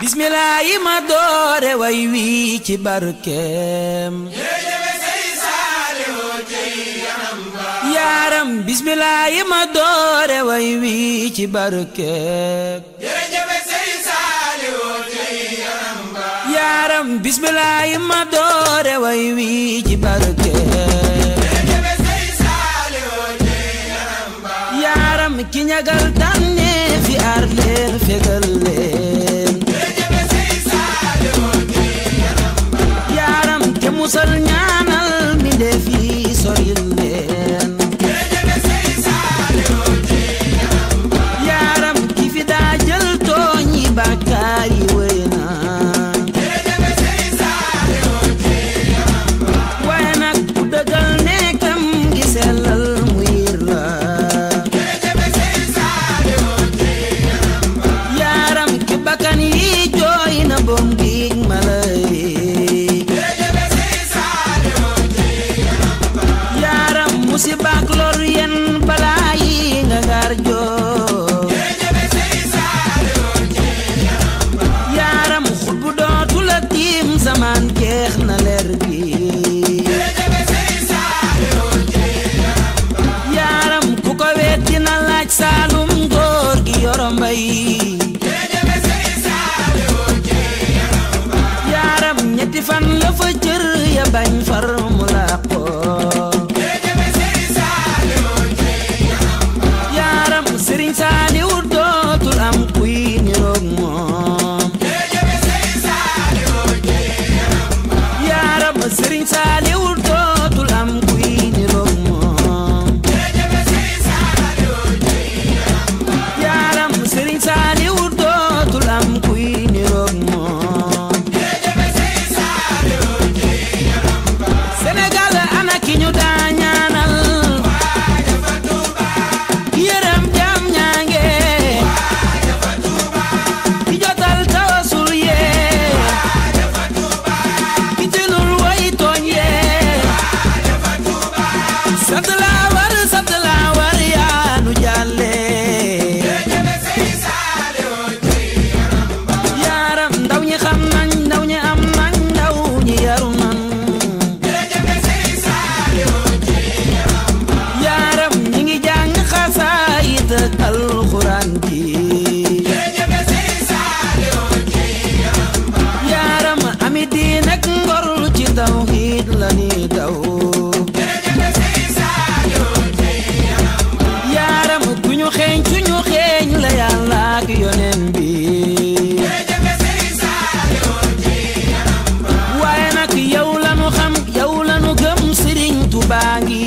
bismillah yi ma doore way wi ci barkeem yaaram bismillah yi ma doore way wi ci barkeem yaaram bismillah yi ma doore way wi ci barkeem yaaram ki ñagal tànne fi aar leen fegal leen yaaram te musal ñaanal mi def yi soril leen yaaram ki fi daa jël tooñi bàkkaar yi wëy na waaye nag ku dëggal nekkam gi sellal mu yir la yaaram ki bakkan yi jooy na bom giig malay yaaram musibaak lor yen balaa yi nga gaar joo yaaram xut bu dootu la tiim zaman jeex na leer gi yaaram ku ko weet dina laaj saalum góor gi yoro mbay yaaram ñetti fan la fa cër ya bañ far mu làqoo yaaram sëriñ saaliw dootul am kuy niroog moom yaaram sëriñ saaliw dootul am kuy niroog moom yaaram sëriñ saaliw dootul am kuy niroog moom Sénégal ana ki ñu daa ñaanal yërëm jam ñaange ki jotal tawasul yee ki tilul way tooñ yee sant laa war sant laa war yaa nu jàlle yaaram ndaw ñi xam nañ ndaw ñi am nañ ndaw ñi yaru nañ yaaram ñi ngi jàng xasaayit ak alxuraan ji yaaram ami diin ak ngor ci tawhiid la ni daw yaaram ku ñu xeeñ su ñu xeeñ la yàlla ak yoneen bi waaye nag yow la nu xam yow la nu gëm Sëriñ Tuubaa ngi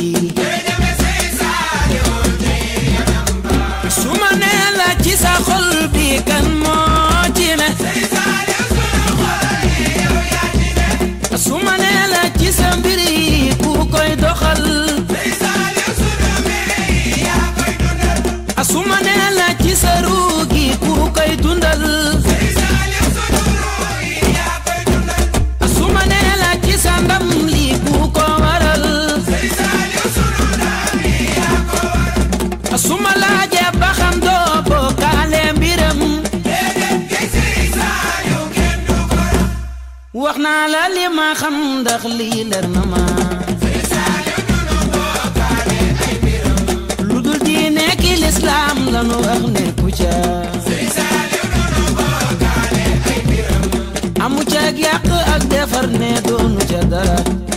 su ma nee la ci sa xol bi kan moo ci ne su ma nee la ci sa mbir yi ku koy doxal su ma nee la ci sa ruu gi ku koy dundal su ma nee la ci sa ndam li ku ko waral su ma laajee ba xam doo bokkaale mbiram wax naa la li ma xam ndax lii leer na ma lu dul diine ki lislaam la nu wax ne ku ca amu ca ak yàq ak defar ne doonu ca dara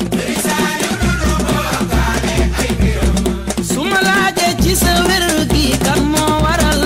su ma laajee ci sa wér gi kan moo waral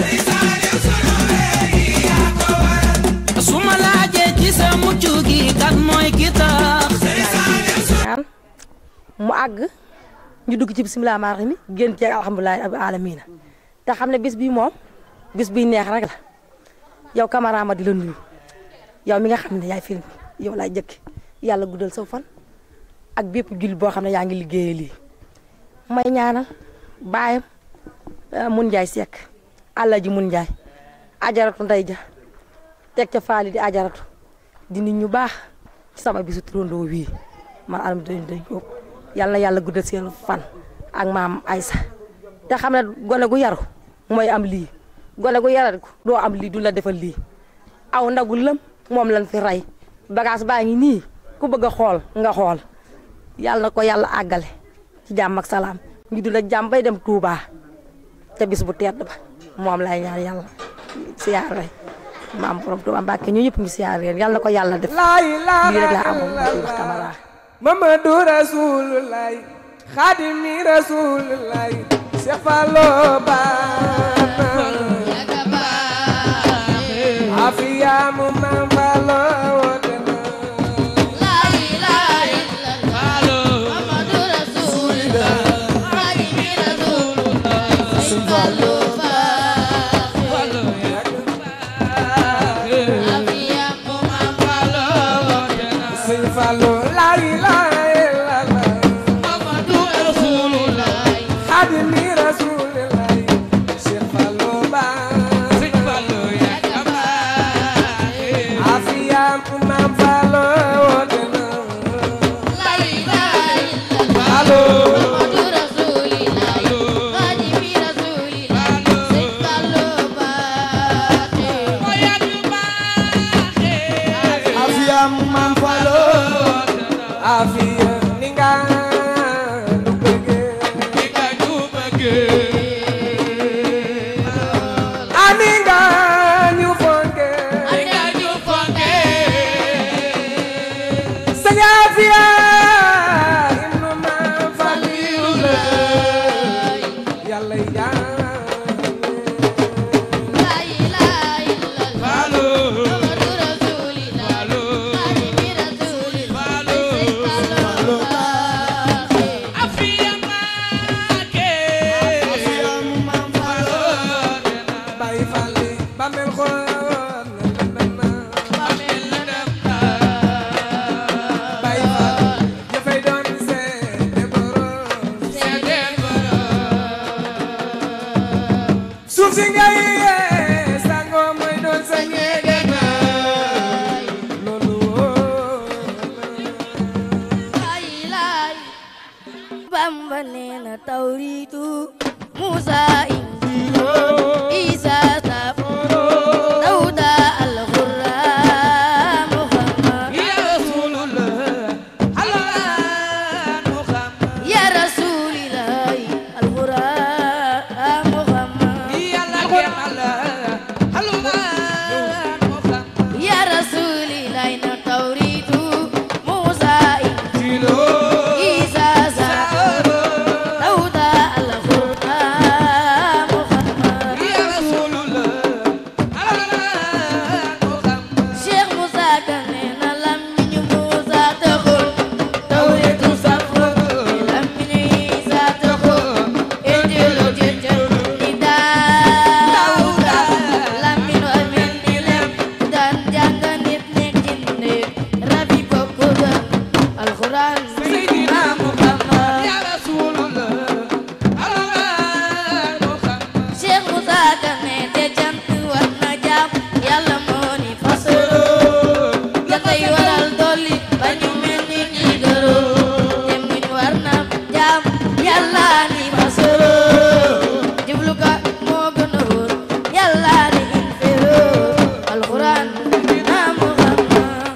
su ma laajee ci sa mucc gi kan mooy ki tax ñaan mu àgg ñu dugg ci bisimilah maa rahimi génn ci alhamdulilah rabbil alamina te xam ne bis bii moom bis bii neex rek la yow camara ma di la nuyu yow mi nga xam ne yaay film yow laay jëkk yàlla guddal sa fan ak bépp jullit boo xam ne yaa ngi liggéeyee lii may ñaanal baayam mun njaay sekk àlla ji mun njaay ajaratu ndey ja teg ca faali di ajaratu di nit ñu baax ci sama bisu turandoo wii man alam doñ doñ jóob yàlla na yàlla guddal seen fan ak maam Aysa te xam ne gone gu yaru mooy am lii gone gu yarat ko doo am lii du la defal lii aw ndagu lëm moom lañ fi rey bagage baa ngi nii ku bëgg a xool nga xool yàlla na ko yàlla àggale ci jàmm ak salaam ñu dul ak jàmm bay dem Touba te bis bu tedd ba moom lay ñaan yàlla siyaare maam borom Touba Mbàkke ñu ñëpp ngi siyaare yàlla na ko yàlla def la ilaha lii rek laa amoon ma ciy wax Camara Mamadou Rasulullah Khadimi Rasulullah Cheikh Fallo Bana Afiya mu Mam Fallo woote na Sëñ Fallo la ilaha illallah Khadimi Rasulullah Cheikh Fallo Bana Afiya mu Mam Fallo woote na Fallo Afia Mam Fallo Afiya ni nga nu bëgge ani nga ñu fonke sëñ Afiya ibnu Mam Fallu la yàlla Afia Mam Fallo bay falli ba mel xool bay falli jëfay doon seede borom suuf si ngay yee sangoo mooy doon sa ñeege naay loolu wóor Bamba nee na tawriitu Musa injiilu Isa Saburo Dawuda alxuraan Muhammad ya rasulillahi alxuraan Muhammad ya rasulillahi na tawriitu Musa injiilu Isa Saburo Dawuda alxuraan Muhammad Cheikh Moussa Ka nee na làmmiñu Moussa taxul tawreetu saful làmmiñu Isa taxul injiilu jëjël ni Daawuda làmmiñu amin ni lem daan jàng nit nekk ci néeg rabi bokku gën alxuraan Seydina Muhammad Cheikh Moussa Ka ne te jant war na jaam yàlla moo ni fasoro jantay waral dolli ba ñu mel ni ñi gërëm te muñ war na jaam yàlla ni fasoro jublu ka moo gën a wóor yàlla ni infero alxuraan na Muhammad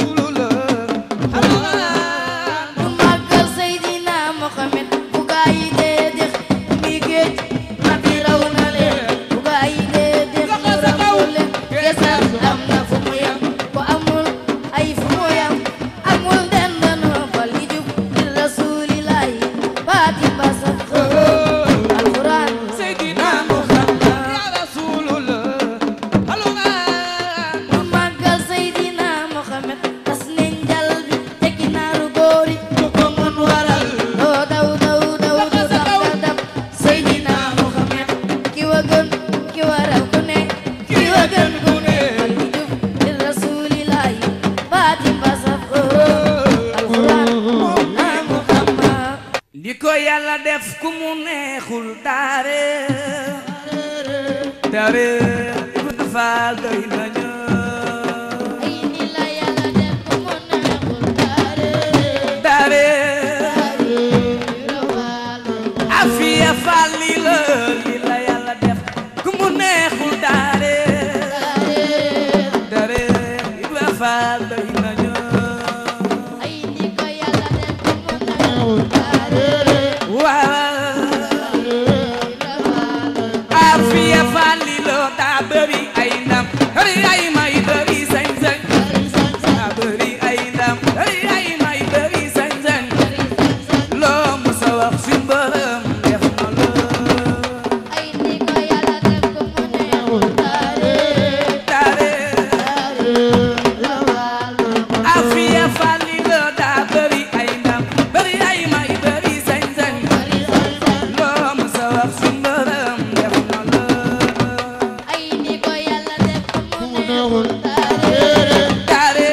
du màggal Seydina Mohamed bu gaa yi dee dex mi géej ma bi raw na leen bu gaa yi dee dex mu raw leen gesal am na fu mu yam bu amul ay fu mu yam amul dendano bal yi jub li rasulillahi baati basa alquran Seydina Mohamed du màggal Seydina Mohamed tas nañ jal bi tekki naaru góori ku ko mën waral doo daw daw daw du dam nga dam Seydina Mohamed ki wa gën ki waral ku ne ki wa gën ku ne wal bi jub li rasulillahi baati mbasaf alquran na Muhammad li ko yàlla def ku mu neexul daare daare Ibra Faal doy nañu ay ni la yàlla def ku mu neexul daare daare rawalo afiya Faal li la li la yàlla def ku mu neexul daare daare bëri ay ndam bëri ay may bëri sañ-sañ daa bëri ay ndam bëri ay may bëri sañ-sañ loo mës a wax si mbërëm def na la ay ni ko yàlla def ko mu neexul taare taare afiya fali la daa bëri ay ndam bëri ay may bëri sañ-sañ loo mës a wax si mbërëm def na la ay ni ko yàlla def ko mu neexul taare taare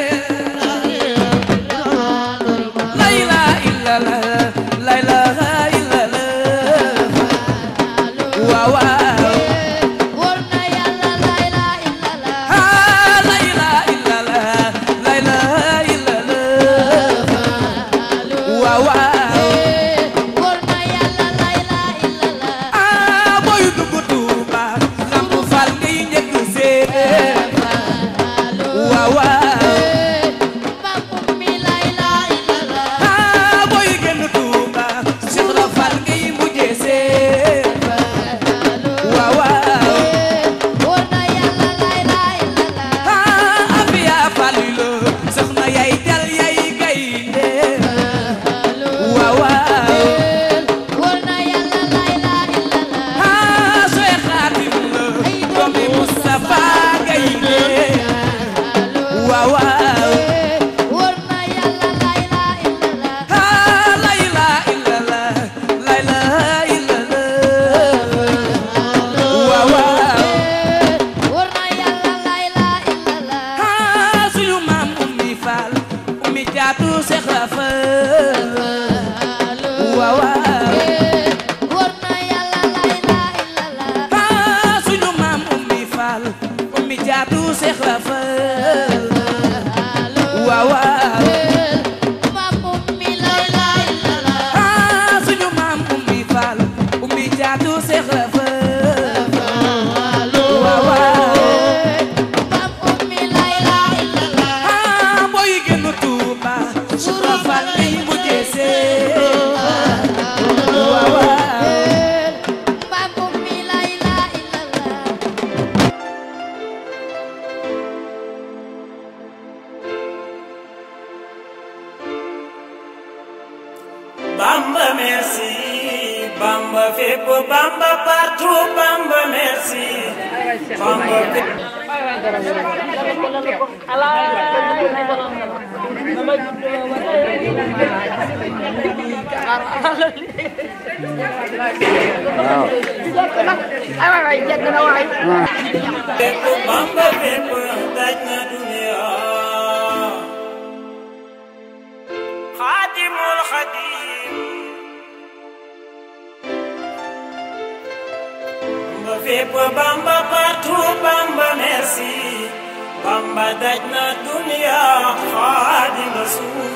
la ilaha illallah la ilaha illallah waaw waaw wóor na yàlla la ilaha illallah ah la ilaha illallah la ilaha illallah waaw waaw wóor na yàlla la ilaha illallah ah booy dugg Tuuba lamp fal ngay njëkk seen waaw waaw Bambum mi la ilaha illallah ah booy génn Tuuba Cheikh la fal ngay mujjee seen waaw waaw wóor na yàlla la ilaha illallah ah afiya falilo soxna yay jal yay gaynde waaw waaw wóor na yàlla la ilaha illallah ah sooy xaatim la doomi Moustapha gaynde waaw waaw wóor na yàlla la ilaha illallah ah la ilaha illallah la ilaha illallah waaw waaw wóor na yàlla la ilaha illallah ah suñu maam ummi faal ummi jaatu Seex Rafal waaw waaw wóor na yàlla la ilaha illallah ah suñu maam ummi faal ummi jaatu Seex Rafal waaw waaw Bambum mi la ilaha illallah ah suñu maam ummi faal ummi jaatu Seex Rafal waaw waaw Bambum mi la ilaha illallah ah booy génn Tuuba Seex Rafal ngay mujjee seen waaw waaw Bambum mi la ilaha illallah Bamba merci, Bamba fépp, Bamba partout, Bamba merci. Bamba fépp. fépp, Bamba fépp, daj na dunya. Xaadimul Xaadim. Bamba fépp, Bamba partout, Bamba merci. Bamba daj na dunya, Xaadim Rasuul.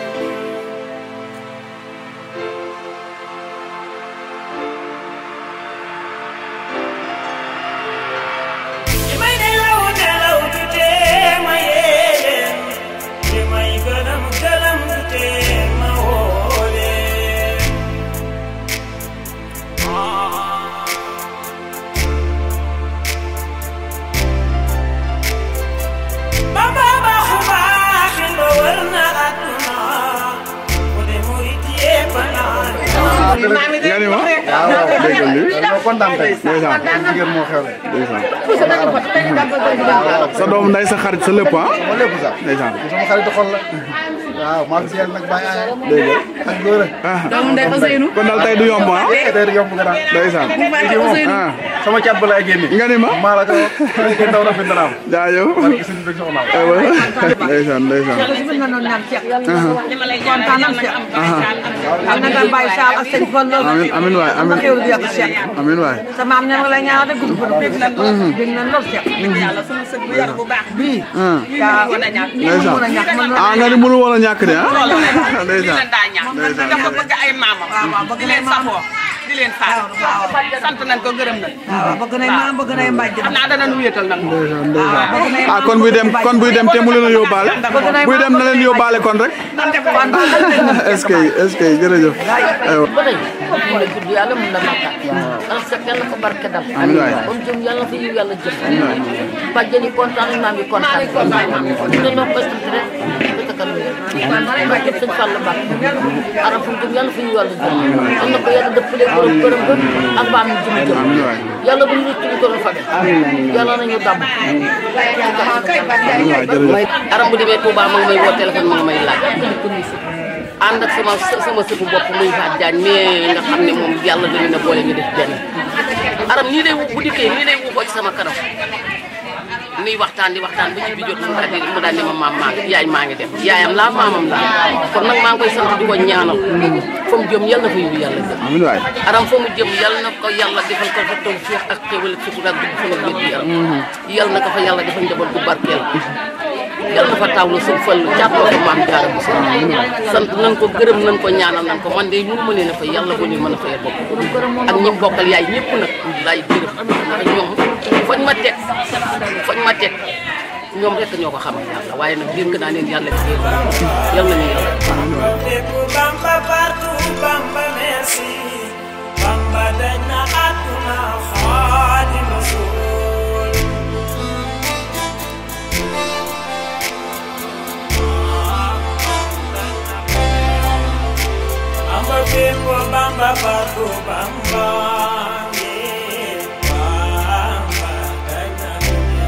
li may nelaw nelaw du tee ma yee leen li may gëlëm gëlëm du tee ma woo leen Bamba baaxu baaxin ba wër na àdduna ku de murit yépp naan nga ni ma waaw dégg nga lii ñoo kontaan tey ndeysaan jigéen moo xew ndeysaan sa doom nday sa xarit sa lépp ah moo lépp sax ndeysaan sama xaritu xol la waaw maa ngi si yàlla nag bàyyi aaya dégg ak góor nga kon daal tey du yomb ah a tey yomb nga daal ndeysaan ah sama cat ba lay génne nga ni ma maa la ko ko ndaw rafet na naam jaajëf barke sëñ bi soxna aywa ndeysaan ndeysaan amin amin waay amin amin waay sa maam ne ma la ñaaw de gudd gudd dégg na dégg na lool Cheikh yàlla sunu sët bu yar bu baax bii ah yaa mën a ñàkk mën a ñàkk mën ah nga ni mënu woon a ñàkk de ah loolu la lii ndeysaan la daa ñàkk dafa bëgg ay maamam di leen safoo di leen xaar sant nañ ko gërëm nañ waaw bëgg nañ maam bëgg nañ mbàjj xam naa dana nu wéetal nag ndeysaan ndeysaan ah kon buy dem kon buy dem te mu leen a yóbbaale buy dem na leen yóbbaale kon rek est-ce que est-ce que jërëjëf aywa ba tey mun na gudd yàlla mun na màkkaat yàlla fekk yàlla ko barke dal Amiin waay. comme jëm yàlla fa yiw yàlla jëm bàjjen yi kontaan nañ maam yi kontaan ñu ne noo koy sant rek ba ca kanam yàlla barke sëñ Fall Mbacke aram fu mu jëm yàlla fa yiw yàlla jëm yal na ko yàlla dëppale borom këram ba ak baam ñu jëm jëm yàlla bu ñu rëcc ñu ko doon fa def yàlla nañu dàmm may aram bu demee Touba ma ngi may woo téléphone ma ngi may laaj ànd ak sama sama sëtu bopp muy Fatou Diagne mais nga xam ne moom yàlla dañu ne boole ñu def benn aram nii lay bu dikkee nii lay wuxoo ci sama kanam nuy waxtaan di waxtaan ba ci bi jot mu daal di mu daal di ma maam maa ngi yaay maa ngi dem yaayam laa maamam laa kon nag maa ngi koy sant di ko ñaanal fa mu jëm yàlla na fa yiwu yàlla jëm amiin waay aram fa mu jëm yàlla na ko yàlla defal ko fa taw féex ak xéwal ak sutura ak dugg fa nga wér yaram yàlla na ko fa yàlla defal njaboot bu barkeel yàlla na fa tawlu suñ fël jàpp ko maam jaara bu sa sant nañ ko gërëm nañ ko ñaanal nañ ko man de mënu ma leen a fay yàlla boo leen mën a fayal bopp ak ñi mu bokkal yaay ñëpp nag laay gërëm ndax ñoom fañ ma teg fañ ma teg ñoom rek ñoo ko xamal yàlla waaye nag dénk naa leen yàlla fi yàlla nañu yàlla Bamba partout, Bamba merci. Bamba dañ na àdduna Xaadimu Rasuul. Bamba fépp, Bamba partout, Bamba ngi. Bamba dañ na dunya.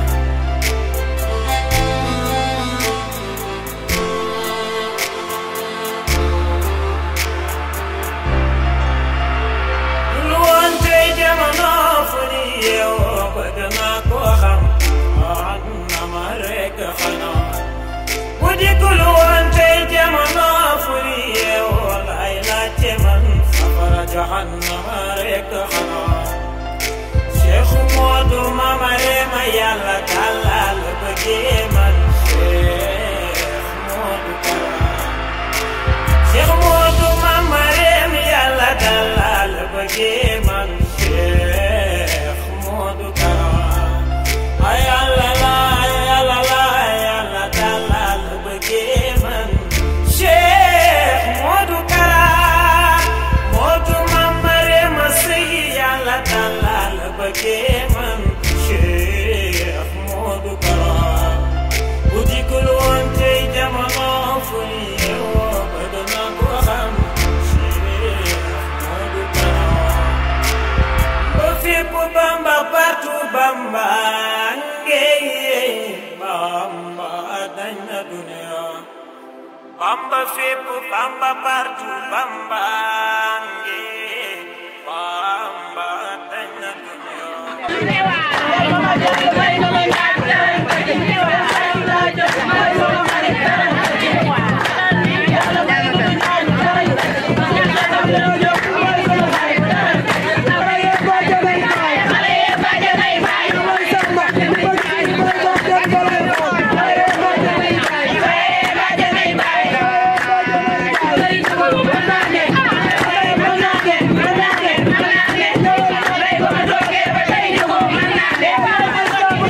lu woon tey jamono fu ni yeewoo bëgg naa koo xam wax na ma rek xanaa bu dikkul woon tey jamono fu ni yeewoo lay laajte man safara jahannama rek xanaa Cheikh Modou Mama Rema yàlla tàllal bëggee man Cheikh Modou Kara Cheikh Modou Mama Rem yàlla dalal bëggee man Cheikh Modou Kara ay yàlla la ay yàlla la ay yàlla dalal bëggee man Cheikh Modou Kara Modou Mama Rem sëy yàlla dalal bëggee man Cheikh Modou Kara bu dikkul woon tey jamono fu ñu yeewoo bëgg naa ko xam Cheikh Modou Kara ba fépp Bamba partout Bamba ngey Bamba dañ na dunya Bamba fépp Bamba partout Bamba ngey Bamba dañ na dunya Bye.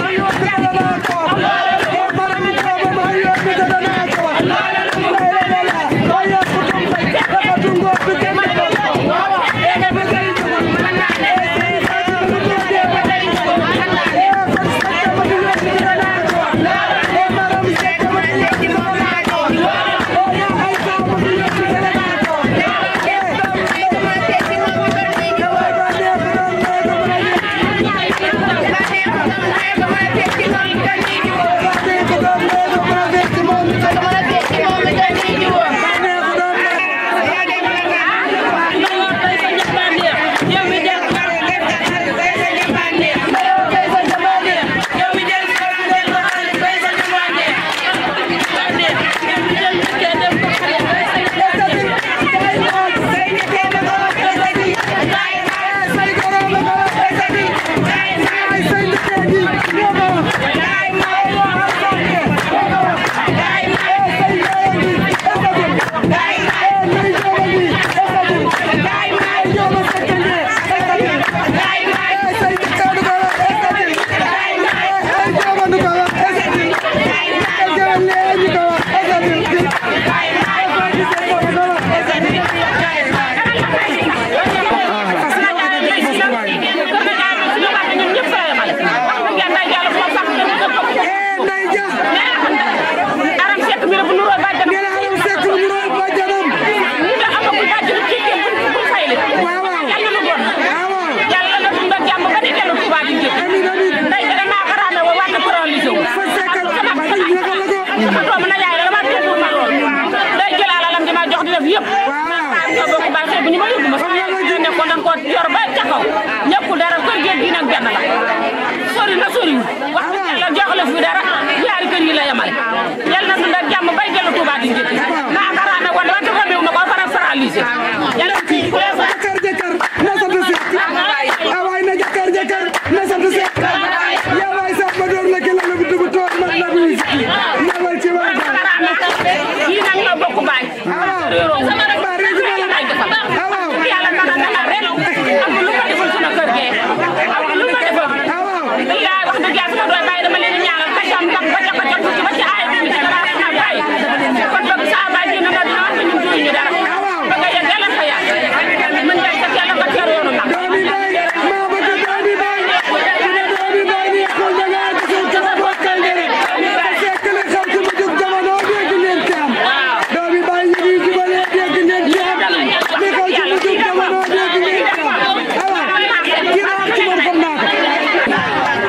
ñëw sama doomu na yaay la dama teewul ma lool day jël alalam di ma jox di def yëpp ñoo bokk baay xëy bu ñu ma yóbbu ma sama yaay nekkoon dañ ko yor ba ca kaw ñëppul dara kër géej gi nag benn la sori na sori wax dëgg yàlla joxale fi dara ñaari kër yi la yemale yal na dund ak jàmm bay dellu Touba di njëkk naa karaame woon wante fa meew ma ko fara paralysé yàlla kii ku leen fa jëkkër jëkkër na sant Seck awaay na jëkkër jëkkër na sant Seck yaa waay sax ma door la ki la bu dugg toog man la buy ñëwal ci waa kii nag ñoo bokk baay sama rek baay rek lay defal yàlla nana nana rek am lu ma defal sunu kër gee am lu ma defal yaay wax dëgg yàlla sama doy baay dama leen di ñaanal ka jam tak ba ca ba ca tuuti ba ci aay bi ci dara sama baay kon boog saa baay dina na dina wax ñu duy ñu dara ba nga yegg yàlla fa yàgg mën ngay sa yàlla nga teer yoonu nag doomi baay maa bëgg doomi baay dina doomi baay ni xool da ngaa gisal kala bokkal ngere te fekk li xew ci mu jug jamono dégg ngeen ci am doomi baay yi ñuy jubalee dégg ngeen ci am li xew ci mu jug jamono dégg ngeen ci am awa kii na wax ci man xam naa ko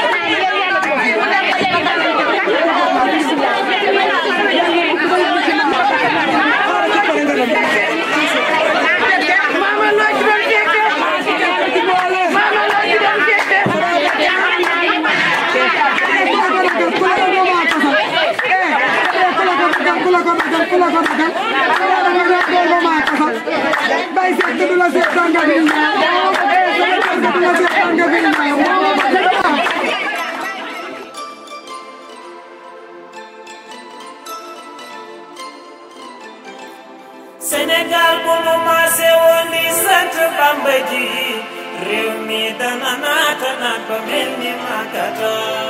Mama loo ci doon fekke mama loo ci doon fekke kula ko dagal kula ko dagal ala da nga do ko ma ka fa bay se te dula se tanga bi eh se te dula se tanga bi Sénégal bu mu maase woon di sant Bamba ji réew mi dana naata naat ba mel ni Makata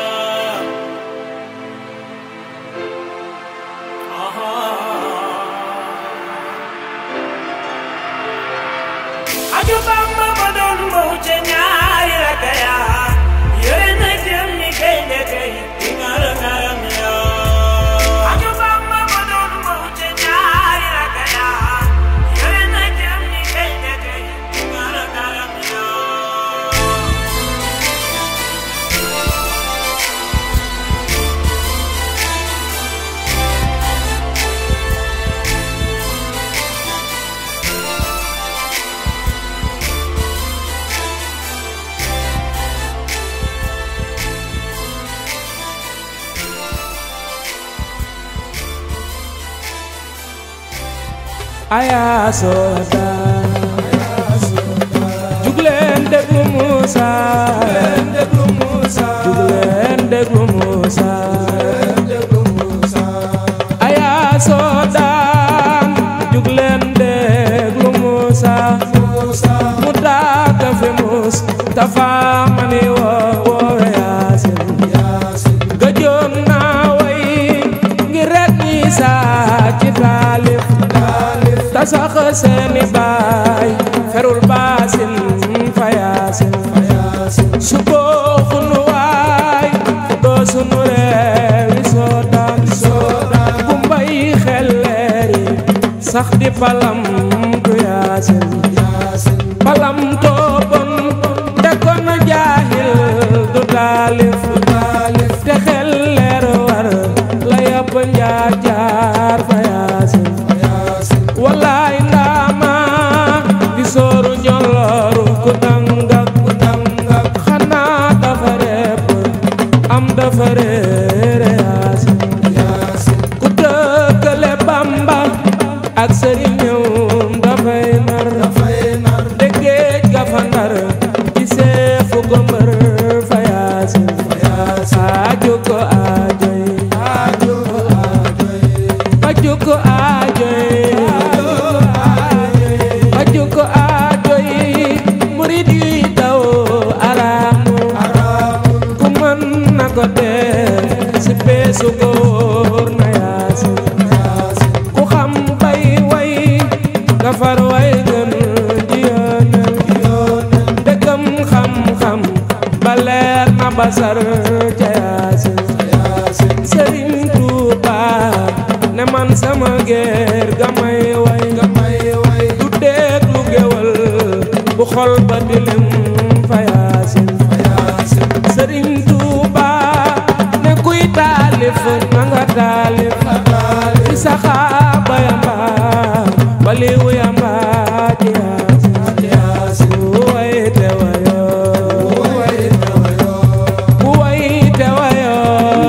aju Bamba ba doon mbow ca ñaari raka ya yore na jëm ni gaynde kay di ngara ngaram ya aju Bamba ba doon mbow ca ñaari raka ya yore na jëm ni gaynde kay di ngara ngaram ya aya soda jugleen déglu Moussa jugleen déglu Moussa aya soda jugleen déglu Moussa mu daaka fi mus tafa mani wo woowe yaasin gëjoon naa way ngir rek ñi saa ci taalif ta sax seeni baay ferul baasin fayaasin su booxunu waay doo sunu reewi soodaan bu mbay xelleeri sax di palam du yaasin palam toobon te kon jaahil du taalif te xelleer war la yàpp njaar jaar fa yaasin wallaay ndaama di sooru njolooru ku dangak ku dangak xanaa dafa repp am dafa réere yaasin ku dëkkale bamba ak sëriñëwum dafay nar de géej ga fa ndar ci seefu ko mbër fa yaasin aaju ko aajoy faju ko aajoy faju ko aajoy murid yi daw araamu ku mën na ko def si peesu góor na yaasin ku xam bay way nga far way gën di yoonal dëggam xam-xam ba leer na basar ca yaasin sëriñ Tuuba ne man sama géer ga may way du déglu géwal bu xol ba dilim fa yaasin sëriñ Tuuba ne ku taalif na nga taalif ci saxaaba ya mbaa waliwu ya mbaa ci yaasin bu way te wayo bu way te wayo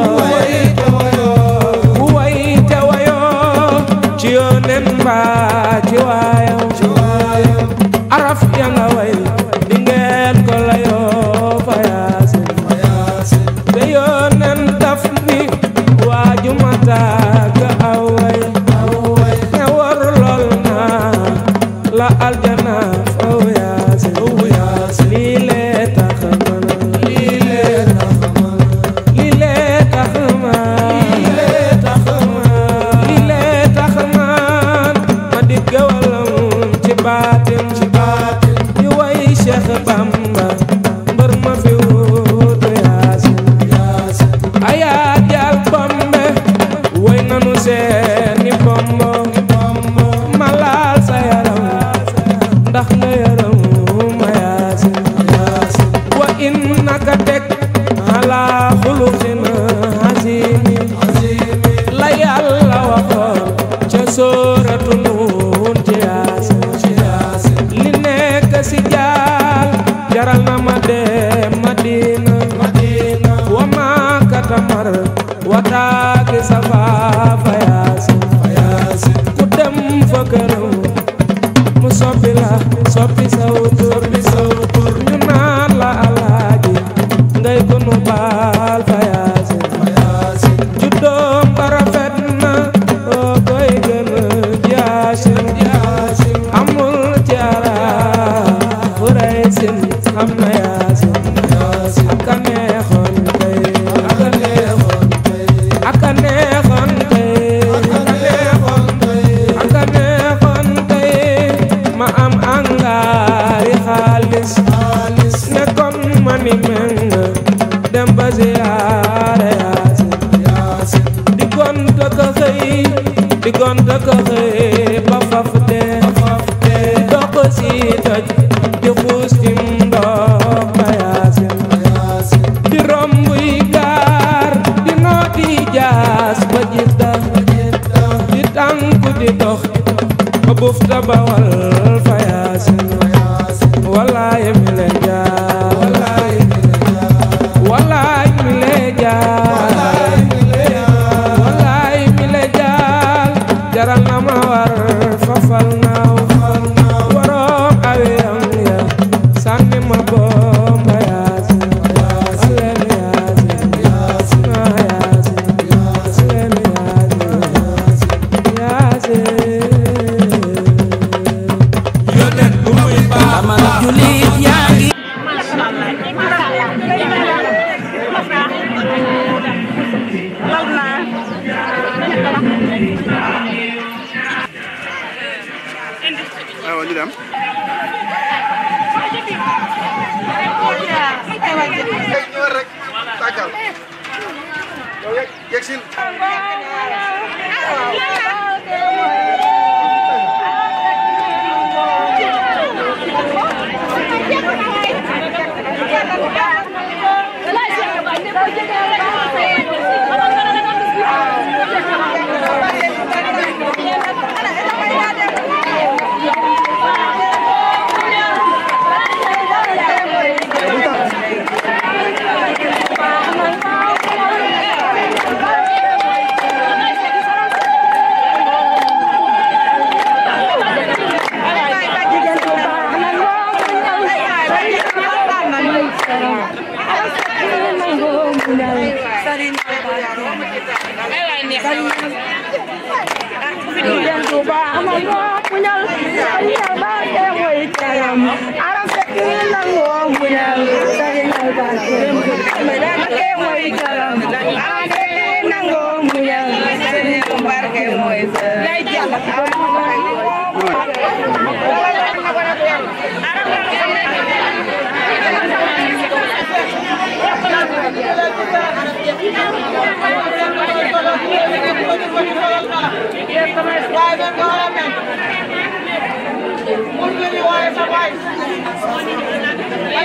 bu way te wayo ci yoonen mbaa ci waayam araf ya nga way di ngeen ko layoo fa yaasin te yoonen daf ni waaju mata ga aw way ne war lool na la aljana faw yaasin lii lee tax man lii lee tax man lii lee tax man ma di gawalam ci baatin ci baatin di way Cheikh Bamba mbër ma fi wuutu yaasin ayaa jaal bombe way nanu seeni bombo ma laal sa yaram ndax nga yaram ma yaasin wa innaka teg ala xuluqin azimi la yàlla waxoon ca sóoratu nuun ci yaasin li nekk si jaal jaral na ma dem madina wa ma katamar wa taaki safaafa yaasin ku dem fa këram mu soppi la soppi saw tur ñu naan la alaaji ngay ko nu baal fa yaasin juddoom ba rafet na oo koy gën jaasin amul jaara fu rey sin xam na yaasin aka neexoon tey aka neexoon tey aka neexoon tey ma am angaari xaalis ne kon ma ni meng dem ba ziyaare yaasin di gonta ka xëy di gonta ka xëy ba faf dee di dox si doj di xuus ci ndox ba yaasin di romb yi gaar di nooti jaas ba jidda di tànku di dox ba bufta ba wal fa yaasin walaaye mi le jaar walaay mi le jaar walaay mi le jaar jaral na ma war fafal naaw waroom awiyam ya sànni ma bomba yaasin aleen yaasin ah yaasin aleen yaasin amana julit yaa ngi aywa ñu dem ñëwal rek tàggal yow yegg yegg si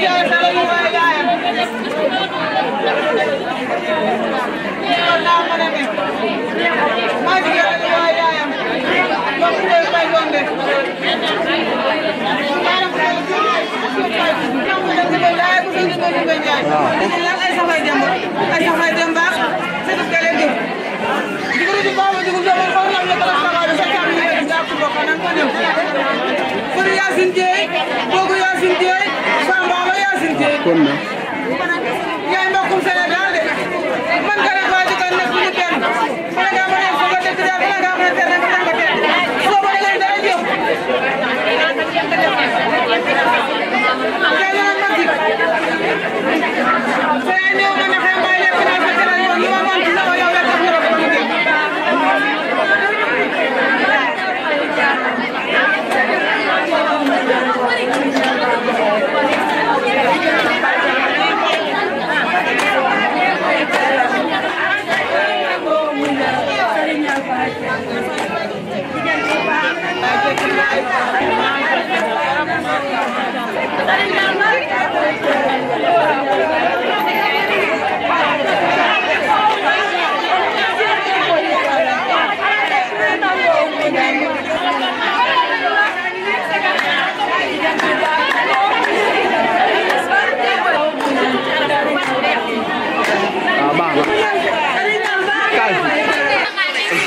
Thank you. kon na yaay mbokkum Sénégal de man nga ne waa dëkk nekk ñu kenn bala ngaa mën a fa nga dëkk daal bala ngaa mën a tere nga tàng teel soo ba leen dara jëf kay la ma ci say néew ma ne xëy mbay lekk naa fa tere yoon lu ma man ci sama yow la tax ñu rafet ñu dem ah baax na kaay fi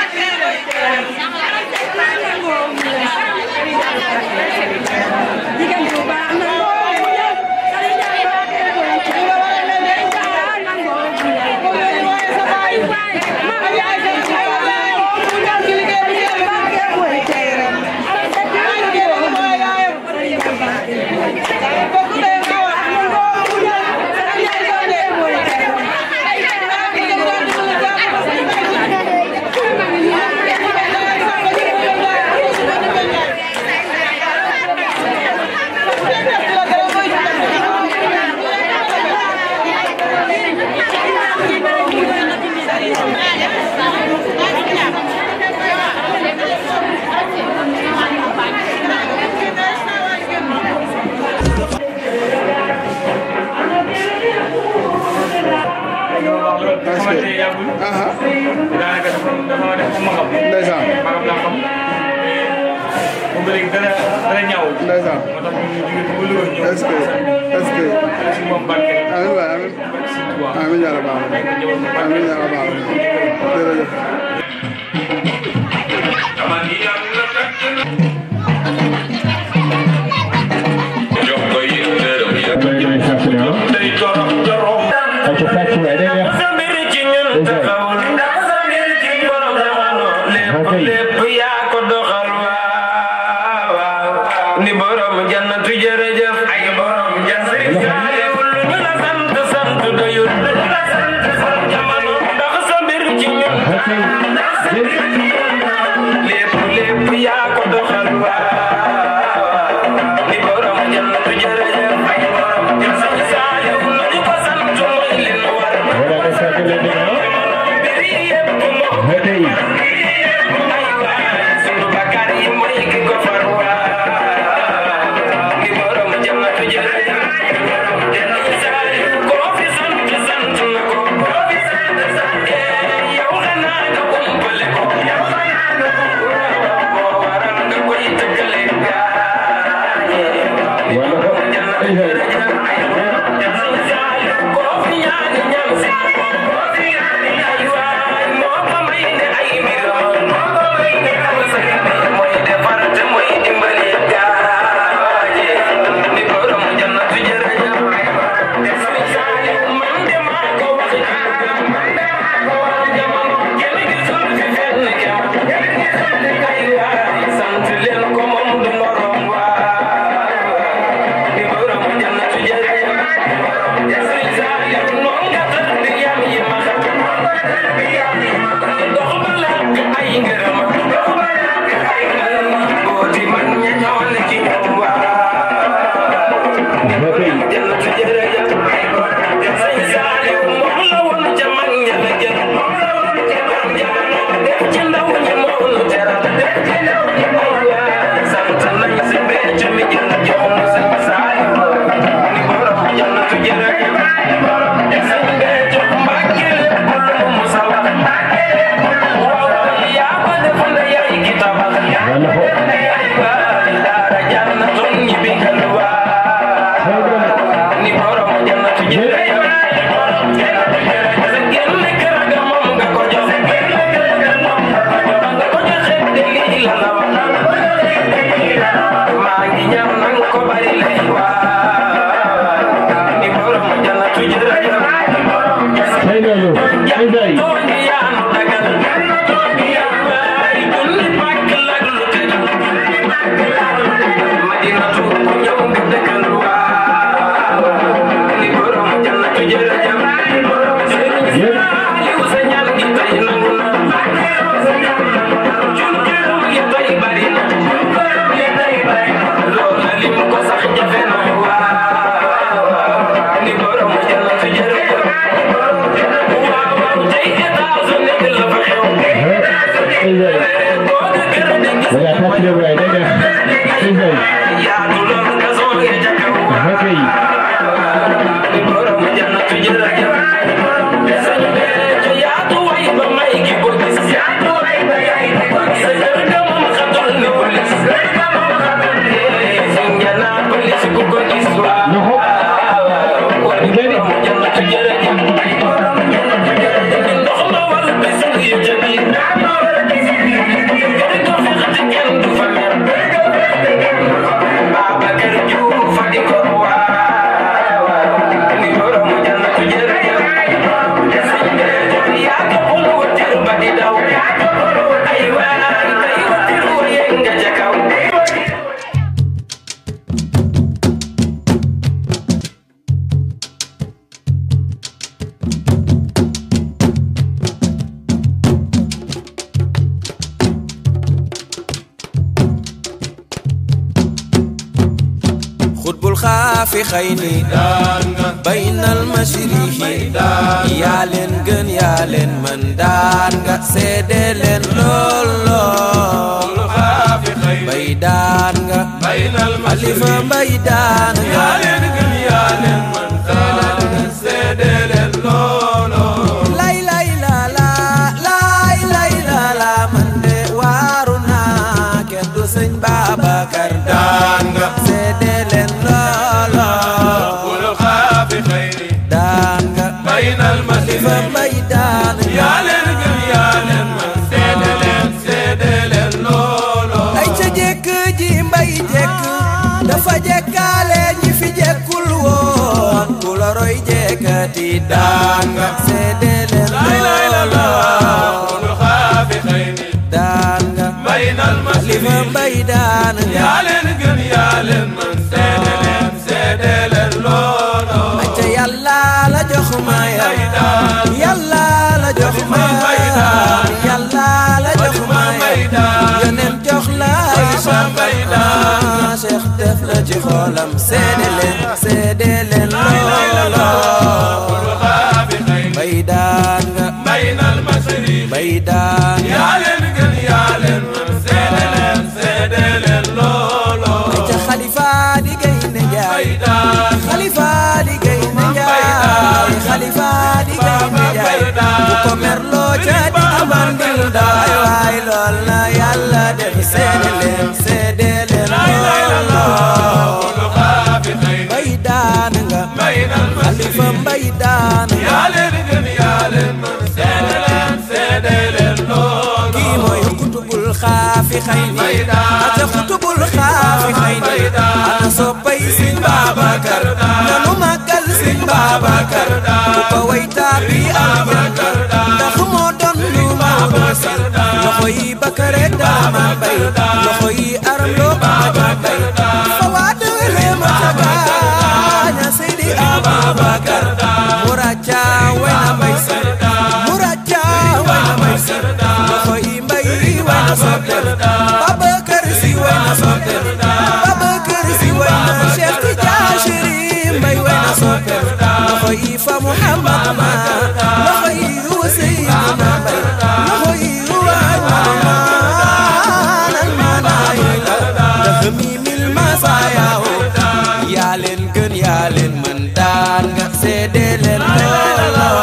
xamante ne yàggul. daanaka dafa dafa def ko magam. ndeysaan magam laa xam. moom ba léegi dara dara ñaawul. ndeysaan moo tax ñu jóge ba Louga ñëw. est-ce que est-ce que si moom barke. amiin waay amiin amiin yàlla baax na amiin yàlla baax na jërëjëf lépp yaa ko doxal waaw waaw ni borom jannatu jërëjëf ay borom jannatu saayewul lu ñu la sant sant doyul lu ñu la sant sant jamono ndax sa mbir ci ñun lépp lépp yaa ko doxal waaw ni borom jannatu jërëjëf ay borom jannatu saayewul lu ñu ko sant mooy li nu war mbir yépp moo sunu bakkaar yi mooy ki ko far waa ni borom jannatu jërëjëf jannatu saayewul koo fi sant sant na ko koo fi sant sant yow xanaa nga umpale ko yow xanaa nga umpale ko moo waral nga koy tëggale gaañe borom jannatu jërëjëf jannatu saayewul koo fi ñaani ñam si koo fi ñaani ay waay moo ko may ne ay mbiram moo ko may ne ay mbiram mooy defar te mooy dimbali gaañe ni borom jannatu jërëjëf jannatu saayewul man de maa ko wax man de maa ko wax jamono kenn gisul fi fenn kem kenn gisul fi kay waay sant leen ko moom du morom waay ni borom jannatu jërëjëf jannatu saayewul noon nga tëdd yam yi ma xam dox ba làkk ay ngërëm dox ba làkk ay ngërëm booti man ña ñoo ne ci ñoom waa jannatu jërëjëf jannatu saayewul moom la woon ca mag ña la jël moom la woon ca mag jamono def ci ndaw ñi moo nu teral def ci ndaw ñi moo waa sant nañ si becc mi jël jox nu sëñ Saaliw ni borom jannatu jërëjëf sëñ becc Mbàkke lépp lu mu musa wax الخافخين بين المشرقين يا لين gën yaa leen mën daan nga seede leen lool lool bay daan nga xalifa mbay daan nga lay lay la la lay lay la la man de waaru naa kenn du sëñ Babacar daan nga seede leen lool lool daan nga xalifa mbay daan nga ay ca jekk ji mbay jekk dafa jekkaale ñi fi jekkul woon ku la roy jekkati daan nga seede leen looloo daan nga xalifa mbay daan nga ay ca yàlla la jox ma yam yàlla la jox ma yam yàlla la jox ma yam yoneen jox la ay sambay daan Cheikh def la ci xolam seede leen seede leen looloo bay daan nga bay daan nga ay ca xalifa di gaynde njaay xalifa di gaynde njaay xalifa di gaynde njaay bu ko merloo ca di amandil daay waay lool na yàlla def seede leen seede leen looloo bay daan nga xalifa mbay daan nga kii mooy xutubul xaafi xëy ni ate xutubul xaafi xëy ni ana soppay Sëñ Babacar nanu màggal Sëñ Babacar ku ko way taabi aljanna ndax moo doon lu Maodo si loxo yi Bakare dama bay loxo yi aram loo baaja bay fa waa dëgëlee ma ca gaaña Seydi Ababacar muraja way na mbay si muraja way na mbay si loxo yi mbay way na soppel Babacar si way na soppel Babacar si way na Cheikh Tidiane Chérif mbay way na soppel loxo yi fa Muhammad ma loxo yi wa Seydina mbay loxo yi wa ñaanal manaay la dafa mi mil masayaaw yaa leen gën yaa leen mën daan nga seede leen looloo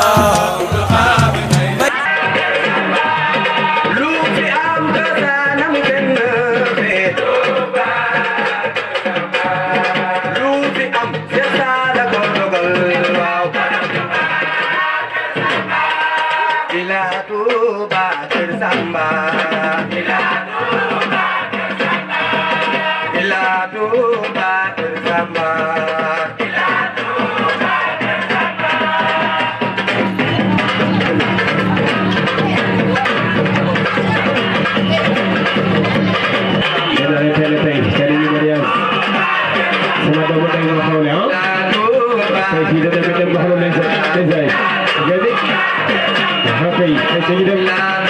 Jadi, apa ini? Saya